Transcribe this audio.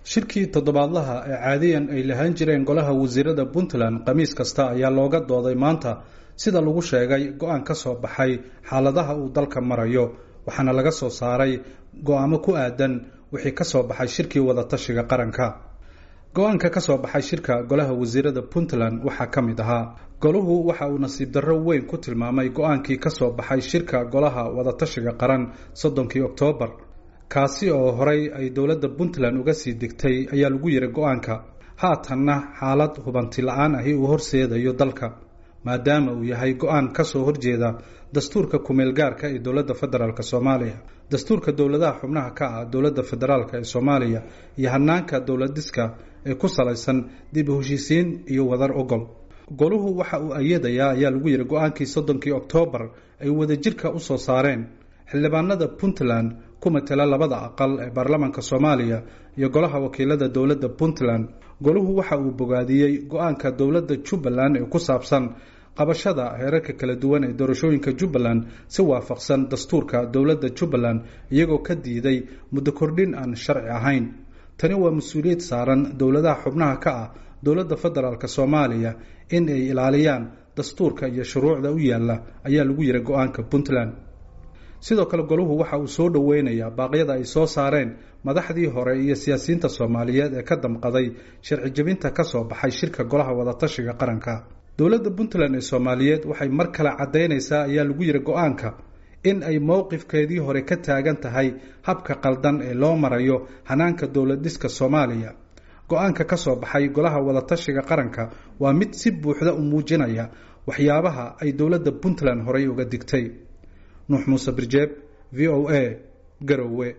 shirkii toddobaadlaha ee caadiyan ay lahaan jireen golaha wasiirada puntland khamiis kasta ayaa looga dooday maanta sida lagu sheegay go-aan ka soo baxay xaaladaha uu dalka marayo waxaana laga soo saaray go-aamo ku aadan wixii ka soo baxay shirkii wadatashiga qaranka go-aanka ka soo baxay shirka golaha wasiirada puntland waxaa ka mid ahaa goluhu waxa uu nasiib darro weyn ku tilmaamay go-aankii ka soo baxay shirka golaha wadatashiga qaran soddonkii oktoobar kaasi oo horay ay dowladda puntland uga sii degtay ayaa lagu yiri go-aanka haatanna xaalad hubanti la-aan ahi uu horseedayo dalka maadaama uu yahay go-aan ka soo horjeeda dastuurka kumeel gaarka ee dowladda federaalk soomaaliya dastuurka dowladaha xubnaha ka ah dowladda federaalk ee soomaaliya iyo hanaanka dowladiska ee ku salaysan dib u heshiisiin iyo wadar ogol goluhu waxa uu ayadayaa ayaa lagu yidhi go-aankii soddonkii oktoobar ay wadajirka u soo saareen xildhibaanada puntland ku matela labada aqal ee baarlamaanka soomaaliya iyo golaha wakiilada dowladda puntland goluhu waxa uu bogaadiyey go-aanka dowladda jubbaland ee ku saabsan qabashada heerarka kala duwan ee doorashooyinka jubbaland si waafaqsan dastuurka dowladda jubbaland iyagoo ka diiday muddo kordhin aan sharci ahayn tani waa mas-uuliyad saaran dowladaha xubnaha ka ah dowladda federaalk soomaaliya in ay ilaaliyaan dastuurka iyo shuruucda u yaalla ayaa lagu yiri go-aanka puntland sidoo kale goluhu waxa uu soo dhoweynayaa baaqyada ay soo saareen madaxdii hore iyo siyaasiyiinta soomaaliyeed ee ka damqaday sharci jebinta ka soo baxay shirka golaha wadatashiga qaranka dowladda puntland ee soomaaliyeed waxay mar kale caddaynaysaa ayaa lagu yiri go-aanka in ay mowqifkeedii hore ka taagan tahay habka qaldan ee loo marayo hanaanka dowladiska soomaaliya go-aanka ka soo baxay golaha wadatashiga qaranka waa mid si buuxda u muujinaya waxyaabaha ay dowladda puntland horey uga digtay nuux muuse birjeeb v o a garowe